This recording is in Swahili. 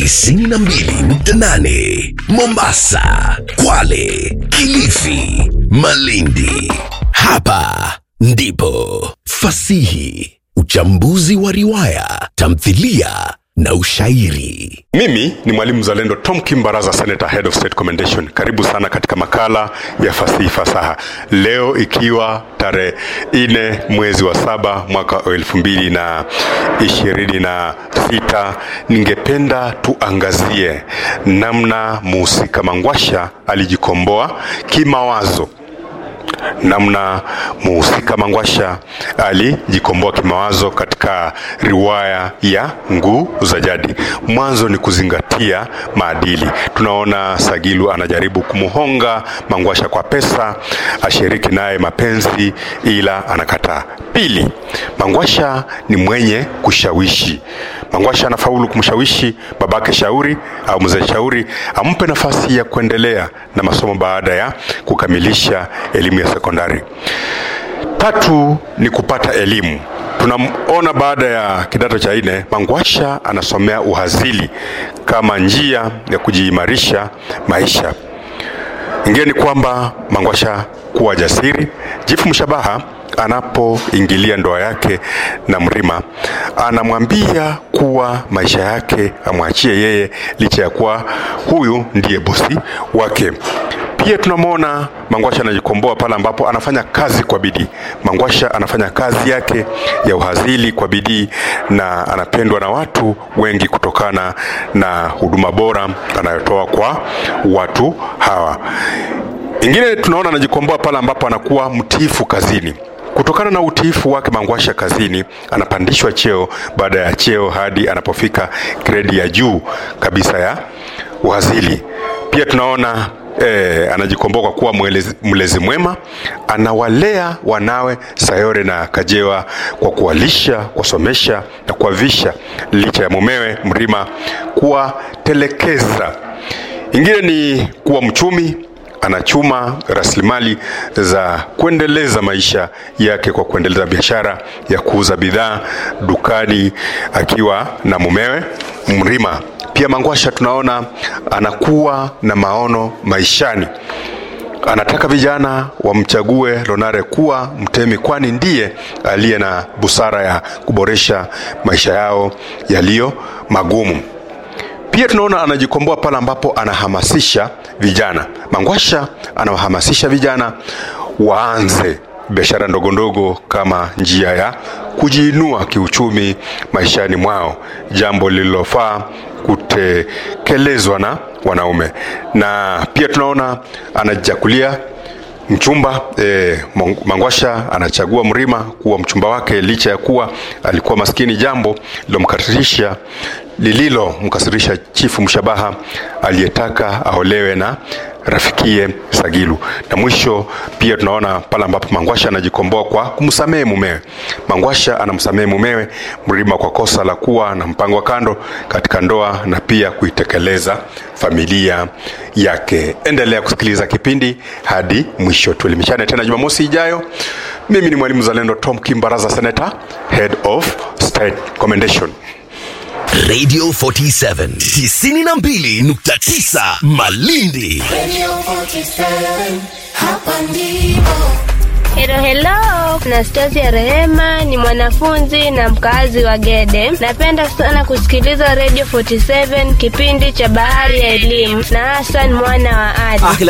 92.8 Mombasa, Kwale, Kilifi, Malindi. Hapa ndipo fasihi, uchambuzi wa riwaya, tamthilia na ushairi. Mimi ni mwalimu mzalendo Tom Kimbaraza, Senator Head of State Commendation. Karibu sana katika makala ya fasihi fasaha, leo ikiwa tarehe nne mwezi wa saba mwaka wa elfu mbili na ishirini na sita. Ningependa tuangazie namna muhusika Mangwasha alijikomboa kimawazo namna muhusika Mangwasha alijikomboa kimawazo katika riwaya ya Nguu za Jadi. Mwanzo ni kuzingatia maadili. Tunaona Sagilu anajaribu kumhonga Mangwasha kwa pesa ashiriki naye mapenzi, ila anakataa. Pili, Mangwasha ni mwenye kushawishi. Mangwasha anafaulu kumshawishi babake Shauri au mzee Shauri ampe nafasi ya kuendelea na masomo baada ya kukamilisha elimu ya sekondari. Tatu ni kupata elimu. Tunaona baada ya kidato cha nne Mangwasha anasomea uhazili kama njia ya kujiimarisha maisha. Ingine ni kwamba Mangwasha kuwa jasiri. Jifu Mshabaha anapoingilia ndoa yake na Mrima anamwambia kuwa maisha yake amwachie yeye, licha ya kuwa huyu ndiye bosi wake. Pia tunamwona Mangwasha anajikomboa pale ambapo anafanya kazi kwa bidii. Mangwasha anafanya kazi yake ya uhazili kwa bidii na anapendwa na watu wengi kutokana na huduma bora anayotoa kwa watu hawa. Ingine tunaona anajikomboa pale ambapo anakuwa mtiifu kazini. Kutokana na utiifu wake Mangwasha kazini, anapandishwa cheo baada ya cheo hadi anapofika gredi ya juu kabisa ya uhazili. Pia tunaona E, anajikomboa kwa kuwa mwelezi, mlezi mwema. Anawalea wanawe Sayore na Kajewa kwa kuwalisha, kuwasomesha na kuwavisha licha ya mumewe Mrima kuwatelekeza. Ingine ni kuwa mchumi anachuma rasilimali za kuendeleza maisha yake kwa kuendeleza biashara ya kuuza bidhaa dukani akiwa na mumewe Mrima. Pia Mangwasha tunaona anakuwa na maono maishani. Anataka vijana wamchague Lonare kuwa mtemi, kwani ndiye aliye na busara ya kuboresha maisha yao yaliyo magumu. Pia tunaona anajikomboa pale ambapo anahamasisha vijana. Mangwasha anawahamasisha vijana waanze biashara ndogo ndogo kama njia ya kujiinua kiuchumi maishani mwao, jambo lililofaa kutekelezwa na wanaume. Na pia tunaona anajichagulia mchumba e, Mangwasha anachagua Mrima kuwa mchumba wake licha ya kuwa alikuwa maskini, jambo lilomkasirisha lililomkasirisha Chifu Mshabaha aliyetaka aolewe na rafikie Sagilu. Na mwisho pia tunaona pale ambapo Mangwasha anajikomboa kwa kumsamehe mumewe. Mangwasha anamsamehe mumewe Mrima kwa kosa la kuwa na mpango wa kando katika ndoa na pia kuitekeleza familia yake. Endelea kusikiliza kipindi hadi mwisho. Tuelimishane tena Jumamosi ijayo. Mimi ni mwalimu zalendo Tom Kimbaraza, Senator, Head of State Commendation. Radio 47 92.9 Malindi. Radio 47, hapa ndipo. Hello, hello. Na Stasi ya Rehema ni mwanafunzi na mkazi wa Gede. Napenda sana kusikiliza Radio 47 kipindi cha Bahari ya Elimu na Hassan mwana wa Ali.